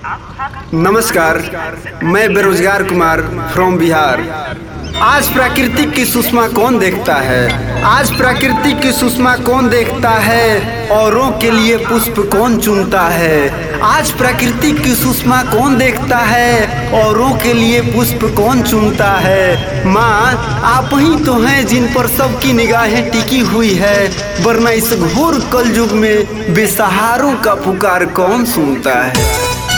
नमस्कार मैं बेरोजगार कुमार फ्रॉम बिहार आज प्राकृतिक की सुषमा कौन देखता है आज प्राकृतिक की सुषमा कौन देखता है औरों के लिए पुष्प कौन चुनता है आज प्राकृतिक की सुषमा कौन देखता है औरों के लिए पुष्प कौन चुनता है माँ आप ही तो हैं जिन पर सबकी निगाहें टिकी हुई है वरना इस घोर कलयुग में बेसहारों का पुकार कौन सुनता है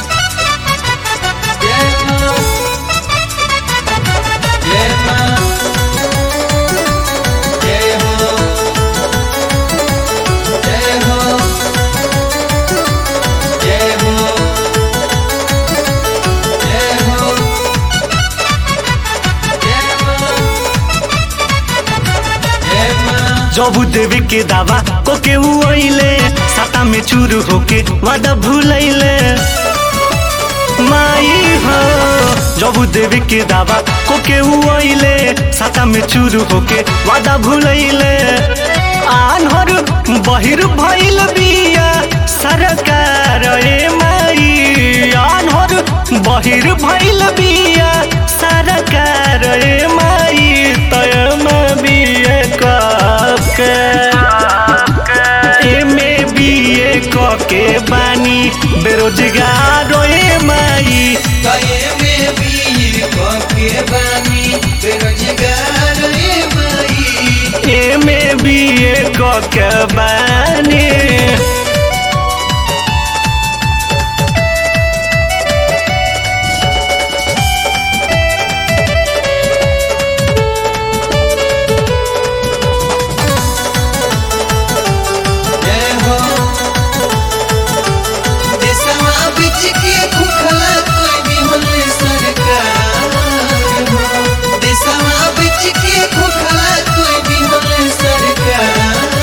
जबू देवी के दावा को के उइले साता में चूरू होके वादा भूलैले माई हो जबू देवी के दावा को के उइले साता में चूरू होके वादा भूलैले आन्हर बहिर भइल बिया सरकार ए माई आन्हर बहिर भइल बिया सरकार ए माई तय में बिए के एमे बीए क के बानी बेरोजगार ए माई कये में भी के बानी बेरोजगार ए माई एमे बीए क के बानी जय हो देशवा बिच के खुखला कोई भी होले सरकार हो देशवा बिच के खुखला कोई भी होले सरकार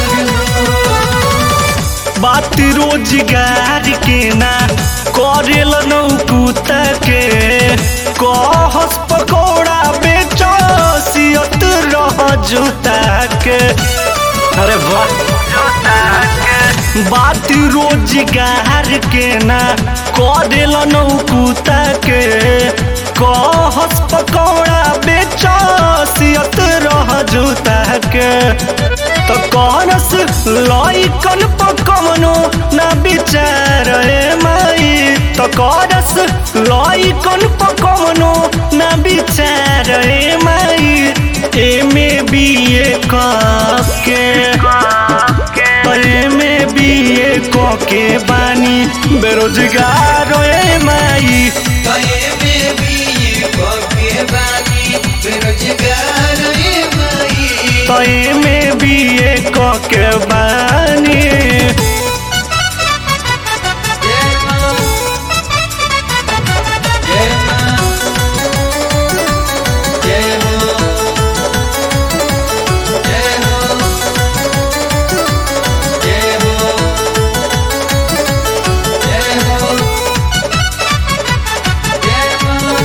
हो बात रोजगार के ना करेल नौकुता के कहस पकौड़ा बेचो सियत रह जूता के अरे वाह बात रोजगार के ना करेल नौकुता के कहस पकौड़ा बेचो सियत रह जूता के तो कौनस लइकन पकवनो ना विचार ए माई तो कौनस लइकन पकवनो ना विचार ए माई एमे बीए के एमे बीए के बानी बेरोजगार ए माई कये में भी के बानी बेरोजगार ए माई तो एमे बीए के बानी जय मां जय मां जय हो जय हो जय हो जय हो जय मां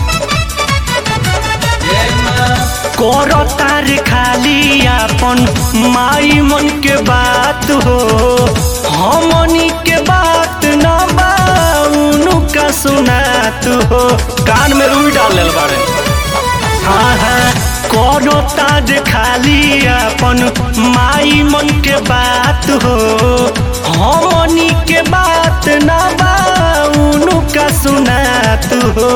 जय मां करो तार खाली अपन माई मन के बात हो हमनी के बात न बाउनु का सुनात हो कान में रुई डाल लेल बारे हाँ हाँ करो ताज खाली अपन माई मन के बात हो हमनी के बात न बाउनु का सुनात हो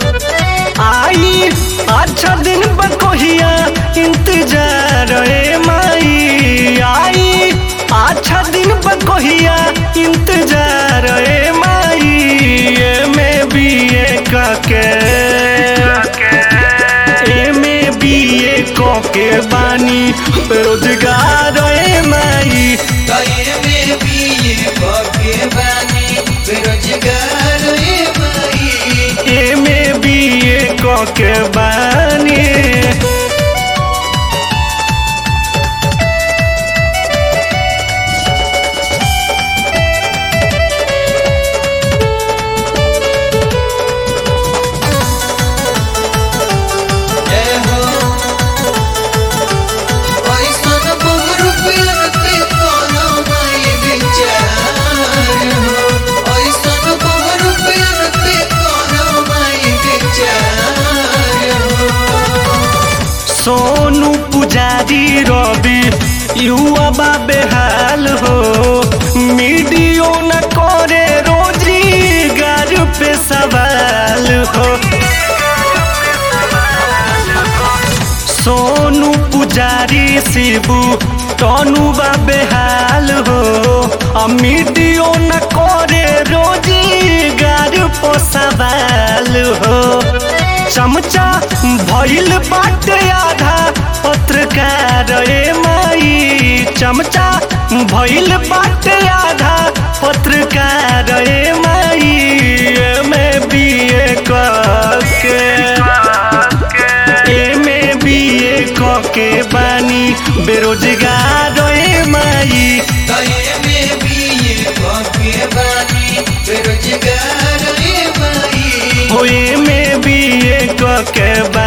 आई अच्छा दिन बकोहिया इंतजार ए माई आई अच्छा दिन बकोहिया इंतजार ए माई ए में बी ए के ए में बी ए के बानी रोजगार ए माई कये में भी के बानी बेरोजगार ए माई ए में बी ए के बानी जय हो ऐसन बहु रुपया के कोनो माई विचार हो ऐसन बहु रुपया युवा बा बेहाल हो मीडियो न करे रोजगार पे सवाल हो सोनू पुजारी शिबू टनू बा बेहाल हो आ मीडियो न करे रोजगार पे सवाल हो चमचा भइल बाटे आधा पत्रकार ए माई चमचा भइल बाटे आधा पत्रकार ए माई एमे बीए के एमे बीए के बानी बेरोजगार ए माई तये में भी ये कॉके बानी बेरोजगार रे माई होए में बीए के